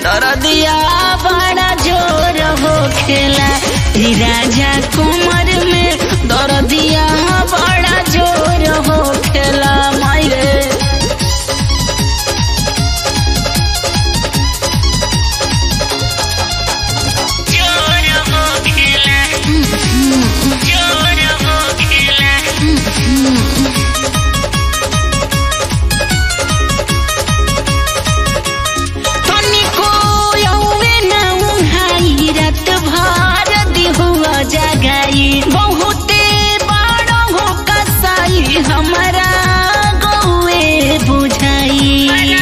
दरदिया बड़ा जोर हो खेला रे राजा कमर में दरदिया बड़ा जोर हो खेला मायरे जोर हो खेला जोर हो खेला तनिको यौवे न उहाई रात भर दिहुआ जगाई बहुते बड़ो हो कसाई हमारा गौए बुझाई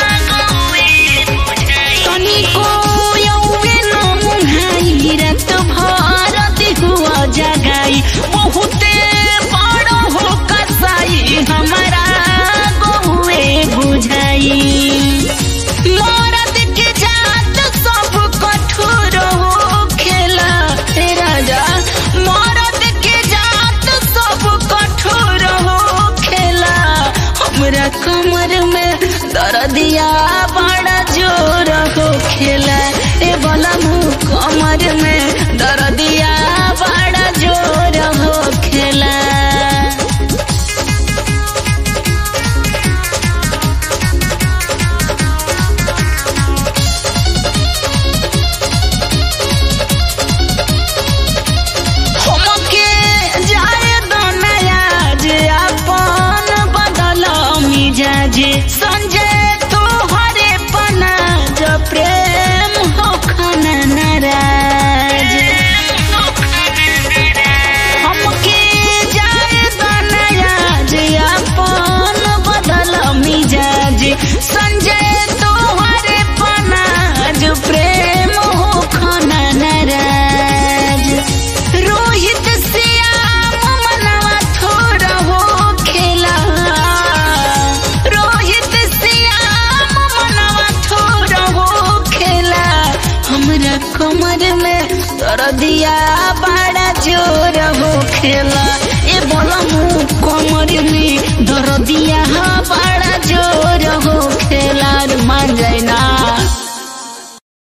तनिको यौवे न उहाई रात भर दिहुआ जगाई बहुते बड़ो हो कसाई हमारा गौए बुझाई मरद के जात सब कठोर हो खेला हे राजा मरद के जात सब कठोर हो खेला हमरा कमर में दर्दिया बड़ा जोर हो खेला ए बला मुँह कमर में दर्दिया बड़ा जोर हो खेला हमके जाए दनया जे अपन बदल मिजाज संजय तोहरे पना जो प्रेम हो खना नाराज हमके जाए दनया जे अपन बदल मिजाज संजय तोहरे पना जो प्रेम हो खना नाराज रोहित श्याम मनवा थोड़ा हो खेला रोहित श्याम मनवा थोड़ा हो खेला हमरा कमर में दर्दिया बड़ा जोर हो खेला ए बोला मुँह कमर में दर्दिया